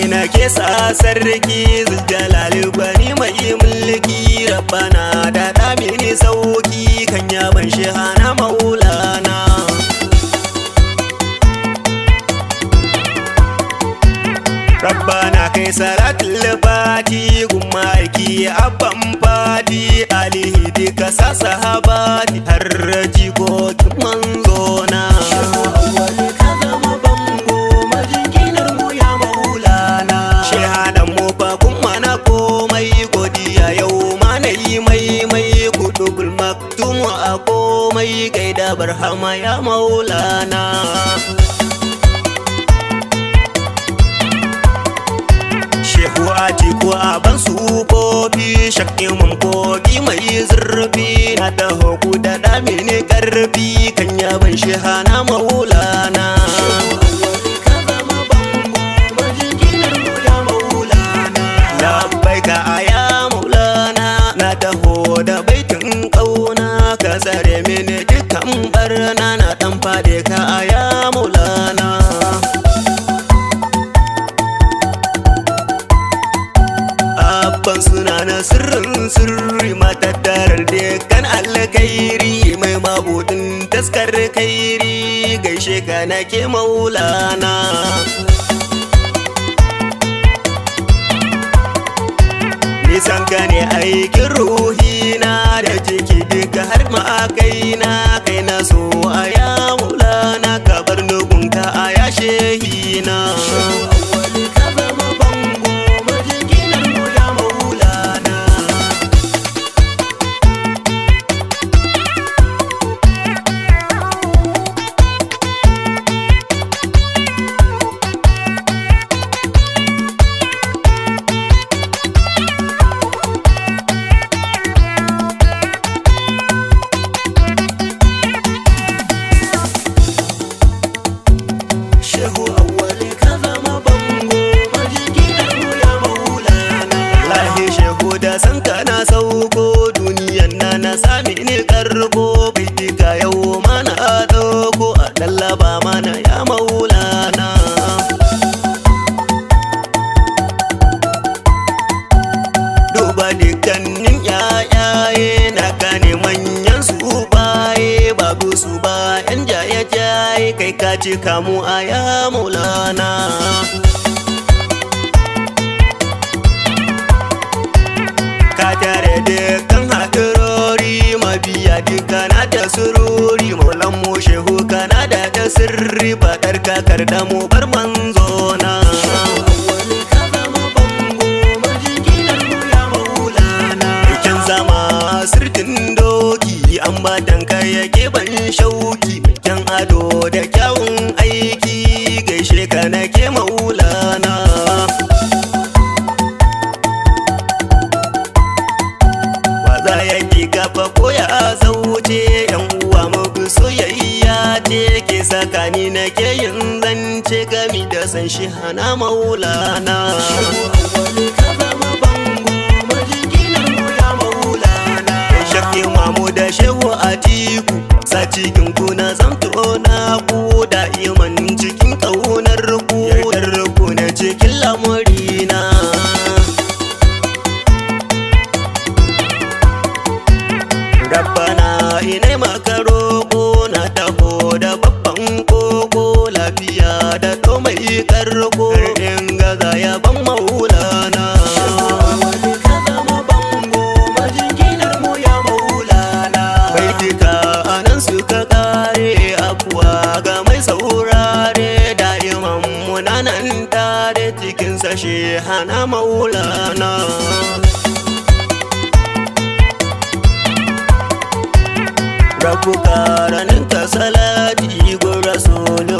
na ke sa sarki zuljalali gwani mai mulki rabbana da damini sauki kan yaban shi hana maulana rabbana kai salatul fati gumma aiki abban fati alihi duka sa sahabati har jikokin manzona Shehadan mu fa kun mana komai godiya yau ma na yi mai mai kutubul maktumu a komai gaida barhama ya maulana Shehu Atiku a ban sufofi shakki mun kogi mai zurfi na da hoku da damini karfi kan yaban shehana maulana labbai ka aya maulana na taho da baitin kauna ka tsare mini dukkan barna na dan fade ka aya maulana abban suna na sirrin sirri matattarar dukkan alkairi mai mabudin taskar kairi gaishe ka nake maulana nisan ka ne aikin ruhina da jiki duka har ma kaina kai na so a ya maulana ka bar nugunka a ya shehina Shehu awwali ka zama bango majiginar mu ya maulana Lahi shehu da san ka na sauko duniyan na na sami ne karko Baitika yau mana dauko a lallaba mana ya maulana Duba dukkanin yayaye na gane manyan su baye babu su ba yan jaye jaye kai ka ce kamu a ya maulana ka tare dukkan haɗurori mabiya dukkana da sururi maulan mu shehu kana da da sirri faɗar kakar da mu bar manzona Bikin zama sirtin doki an ba kai yake ban shauki bikin ado da kyawun aiki gaishe ka nake maulana Waza yake kafa ko ya zauce yan uwa mafi soyayya ce ke sakani nake yin zance gami da san shi hana maulana Shakki mamu da shehu a tiku sa cikin kuna zamto na ku da iman cikin kaunar ku yardar ku na cikin lamurina Rabbana ina maka roƙo na taho da babban koko lafiya da to mai karko in gaza ya ban maulana Baitika anan suka kare afuwa ga mai saurare da'iman munanan tare cikin sashe hana maulana Rabu karanin ka salati gun rasulu